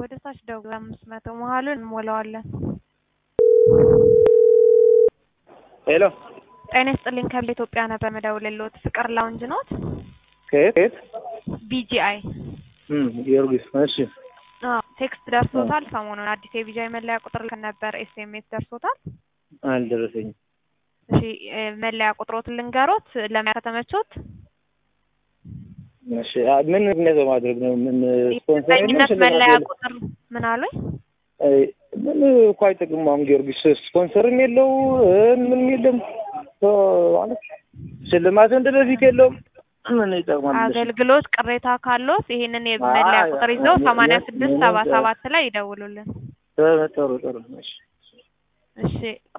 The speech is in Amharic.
ወደ ታች ደውል አምስት መቶ መሀሉን እንሞላዋለን። ሄሎ ጤና ይስጥልኝ ከብል ኢትዮጵያ ነበር መደውልልዎት። ፍቅር ላውንጅ ኖት? ከየት ከየት? ቢጂአይ እም ጊዮርጊስ። እሺ አዎ ቴክስት ደርሶታል። ሰሞኑን አዲስ የቢጂአይ መለያ ቁጥር ነበር ኤስኤምኤስ ደርሶታል። አልደረሰኝም። እሺ እ መለያ ቁጥሮትን ልንገሮት ለማያ ከተመቾት እሺ አ- ምን ምክንያት በማድረግ ነው? ምን ስፖንሰር የለም? የዳኝነት ሽልማት መለያ የለም? ቁጥር ምን አሉኝ? አይ፣ ምን እኮ አይጠቅምም። አሁን ጊዮርጊስ ስፖንሰርም የለው እ ምንም የለም እ ማለት ሽልማት እንደ በፊት የለውም። ምን ይጠቅማል? አገልግሎት ቅሬታ ካሎት ይሄንን የመለያ አይ፣ ቁጥር ይዘው ምን- ሰማንያ ምን- ስድስት ምን- ሰባ ሰባት ላይ ይደውሉልን። ጥሩ ጥሩ ጥሩ። እሺ እሺ